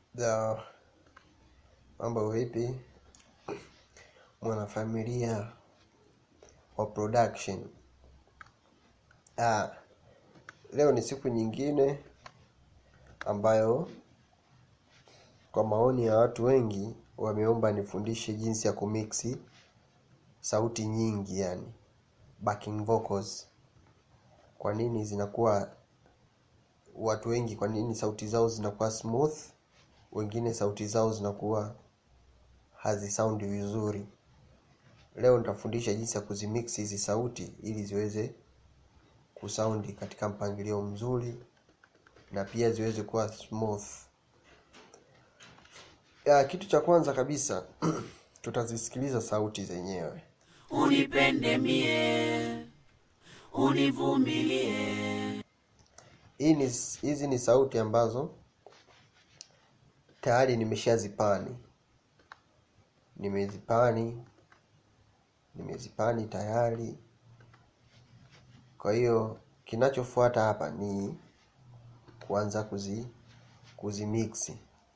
za mambo vipi mwanafamilia wa production ah, leo ni siku nyingine ambayo kwa maoni ya watu wengi wameomba nifundishe jinsi ya kumixi sauti nyingi yani backing vocals kwa nini zinakuwa watu wengi kwa nini sauti zao zinakuwa smooth wengine sauti zao zinakuwa hazisaundi vizuri leo nitafundisha jinsi ya kuzimix hizi sauti ili ziweze kusaundi katika mpangilio mzuri na pia ziweze kuwa smooth ya, kitu cha kwanza kabisa tutazisikiliza sauti zenyewe unipende mie univumilie hii ni hizi ni sauti ambazo tayari nimeshazipani nimezipani nimezipani tayari kwa hiyo kinachofuata hapa ni kuanza kuzi kuzimiksi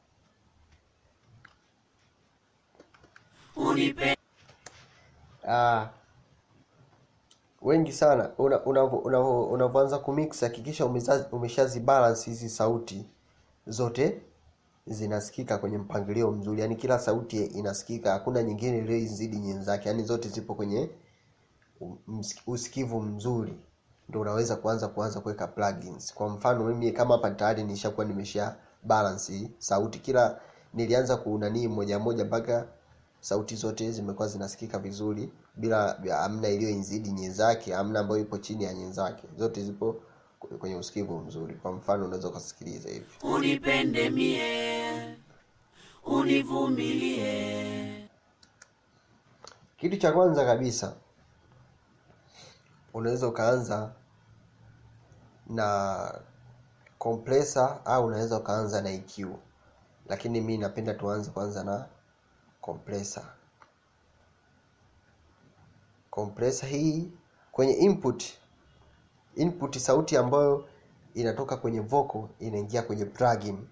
unipe ah, wengi sana unavyoanza una, una, una kumix hakikisha umeza- umeshazibalance hizi sauti zote zinasikika kwenye mpangilio mzuri yaani kila sauti inasikika hakuna nyingine iliyoizidi nyenzake yaani zote zipo kwenye ms- usikivu mzuri ndo unaweza kuanza kuanza kuweka plugins kwa mfano mimi kama hapa tayari nishakuwa nimesha balance sauti kila nilianza kuunanii moja moja mpaka sauti zote zimekuwa zinasikika vizuri bila amna iliyoizidi nyenzake amna ambayo ipo chini ya nyenzake zote zipo kwenye usikivu mzuri kwa mfano unaweza ukasikiliza hivi unipende mie univumilie kitu cha kwanza kabisa unaweza ukaanza na compressor au unaweza ukaanza na EQ lakini mi napenda tuanze kwanza na compressor compressor hii kwenye input input sauti ambayo inatoka kwenye vocal inaingia kwenye plugin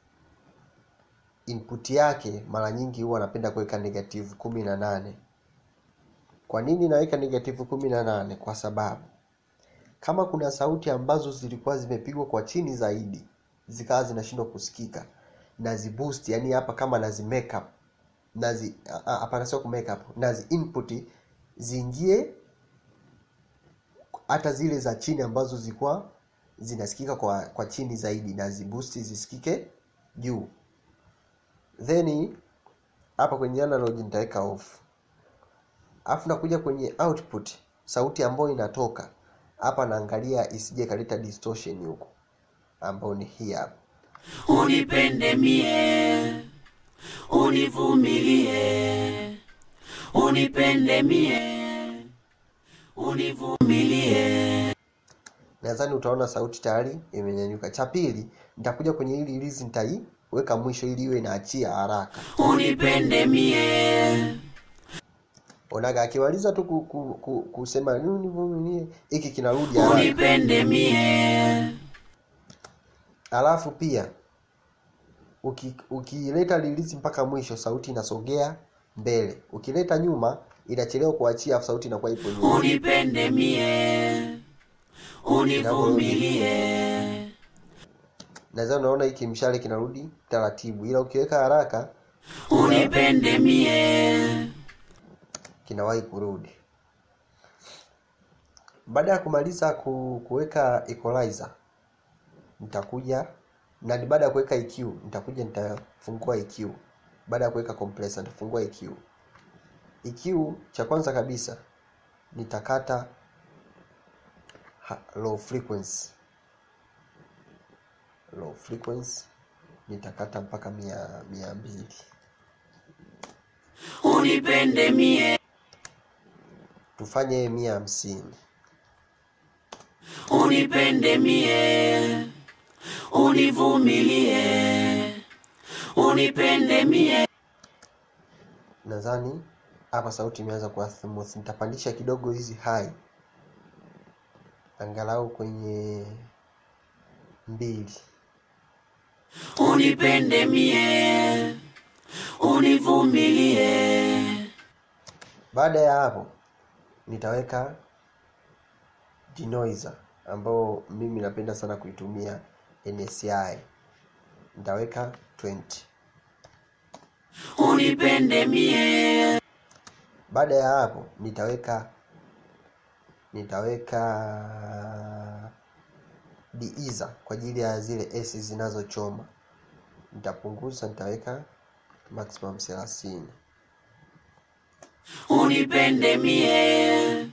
input yake mara nyingi huwa napenda kuweka negative kumi na nane kwa nini naweka negative kumi na nane kwa sababu kama kuna sauti ambazo zilikuwa zimepigwa kwa chini zaidi zikawa zinashindwa kusikika naziboost yani hapa kama nazi make up nazi ah, ah, hapana sio ku make up nazi input ziingie hata zile za chini ambazo zilikuwa zinasikika kwa kwa chini zaidi naziboost zisikike juu then hapa kwenye analog nitaweka off alafu nakuja kwenye output sauti ambayo inatoka hapa naangalia isije kaleta distortion huko ambayo ni hii hapa unipende mie univumilie unipende mie univumilie nadhani utaona sauti tayari imenyanyuka cha pili nitakuja kwenye hili release nitaiweka mwisho ili iwe inaachia haraka unipende mie onaga akimaliza tu ku, ku, ku, kusema nivumilie hiki kinarudi haraka unipende mie alafu pia uki- ukileta release mpaka mwisho sauti inasogea mbele ukileta nyuma inachelewa kuachia afu sauti inakuwa ipo nyuma unipende mie univumilie naweza unaona hiki mshale kinarudi taratibu ila ukiweka haraka unipende mie kinawahi kurudi baada ya kumaliza ku, kuweka equalizer nitakuja na ni baada ya kuweka EQ nitakuja nitafungua EQ baada ya kuweka compressor nitafungua EQ EQ cha kwanza kabisa nitakata ha- low frequency low frequency nitakata mpaka mia mia mbili unipende mie tufanye mia hamsini unipende mie univumilie unipende mie nadhani hapa sauti imeanza kuwa smooth nitapandisha kidogo hizi high angalau kwenye mbili unipende mie, univumilie, baada ya hapo nitaweka denoiser ambao mimi napenda sana kuitumia NSI nitaweka 20 unipende mie, baada ya hapo nitaweka nitaweka deiser kwa ajili ya zile s zinazochoma nitapunguza nitaweka maximum 30 unipende mie,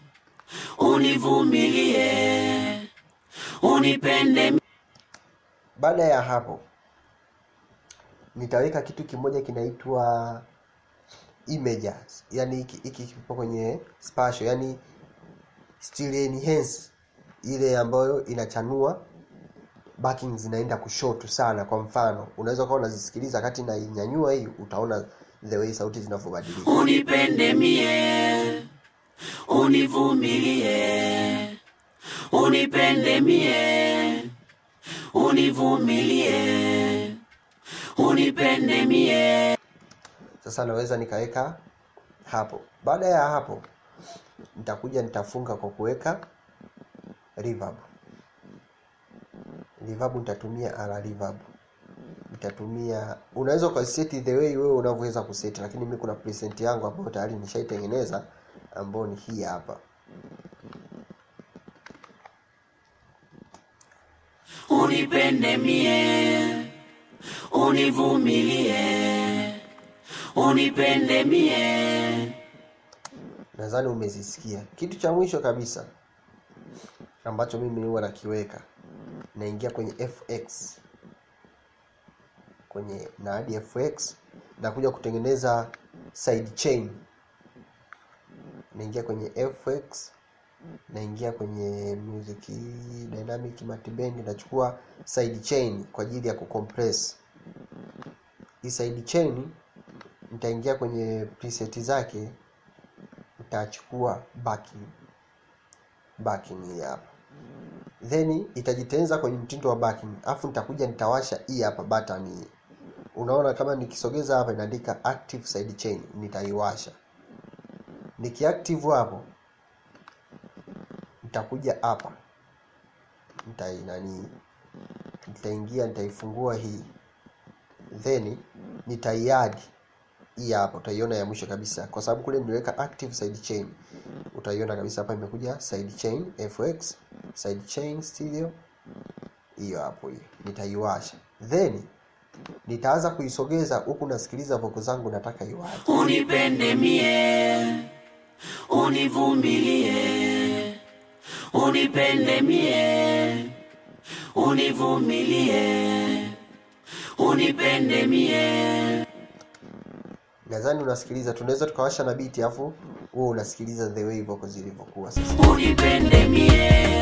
univumilie, unipende mie, baada ya hapo nitaweka kitu kimoja kinaitwa images yani hiki hiki kipo kwenye spatial yani still enhance ile ambayo inachanua backing zinaenda kushoto sana kwa mfano unaweza ukawa unazisikiliza wakati nainyanyua hii utaona the way sauti zinavyobadilika unipende mie, univumilie, unipende mie, univumilie, unipende mie, sasa naweza nikaweka hapo baada ya hapo nitakuja nitafunga kwa kuweka reverb reverb nitatumia ala reverb nitatumia unaweza ukaseti the way wewe unavyoweza kuseti lakini mimi kuna preset yangu ambayo tayari nishaitengeneza ambayo ni hii hapa unipende mie, univumilie, unipende mie, nadhani umezisikia kitu cha mwisho kabisa ambacho mimi huwa nakiweka naingia kwenye fx kwenye na hadi fx nakuja kutengeneza side chain naingia kwenye fx naingia kwenye music dynamic matibend nachukua side chain kwa ajili ya kucompress hii side chain nitaingia kwenye preset zake nitachukua backing backing hii hapa then itajitengeneza kwenye mtindo wa backing afu nitakuja nitawasha hii hapa button hii unaona kama nikisogeza hapa inaandika active side chain nitaiwasha nikiactive hapo nitakuja hapa nitai nani nitaingia nitaifungua hii then nitaiadi hii hapa utaiona ya mwisho kabisa kwa sababu kule niliweka active side chain utaiona kabisa hapa imekuja side chain fx side chain stereo hiyo hapo hiyo nitaiwasha then nitaanza kuisogeza huku nasikiliza voko zangu nataka iwaje unipende mie, univumilie, unipende mie, univumilie, unipende mie, nadhani unasikiliza tunaweza tukawasha na biti afu huo unasikiliza the way voko zilivyokuwa sasa unipende mie,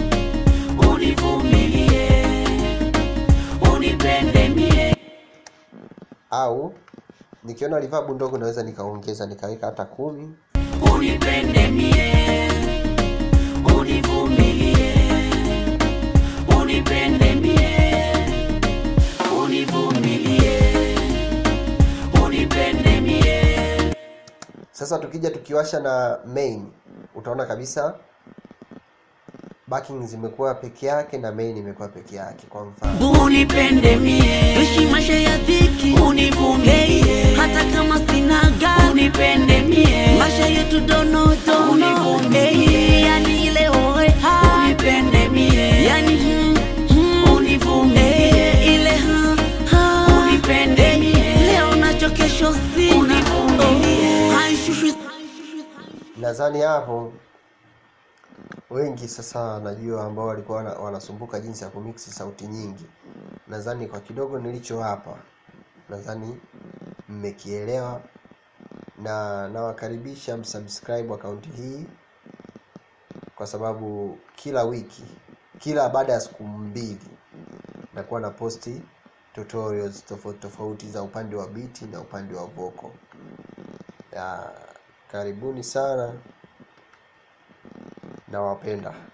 univumilie, unipende mie, au nikiona reverb ndogo naweza nikaongeza nikaweka hata kumi unipende mie, univumilie, unipende mie, univumilie, unipende mie, sasa tukija tukiwasha na main utaona kabisa backing zimekuwa peke yake na main imekuwa peke yake kwa mfano unipende mie, Ishi maisha ya dhiki univumilie, hata kama sina gari unipende mie, maisha yetu dono dono Univumilie. Eh, yani ile oe ha unipende mie, yani hmm, hmm. univumilie, Eh, ile ha ha unipende mie, leo nacho kesho sina Univumilie. Oh, haishushwi nadhani hapo wengi sasa najua ambao walikuwa wana- wanasumbuka jinsi ya kumiksi sauti nyingi nadhani kwa kidogo nilicho hapa nadhani mmekielewa na nawakaribisha msubscribe akaunti hii kwa sababu kila wiki kila baada ya siku mbili nakuwa na posti tutorials tofauti tofauti za upande wa biti na upande wa vocal ya karibuni sana nawapenda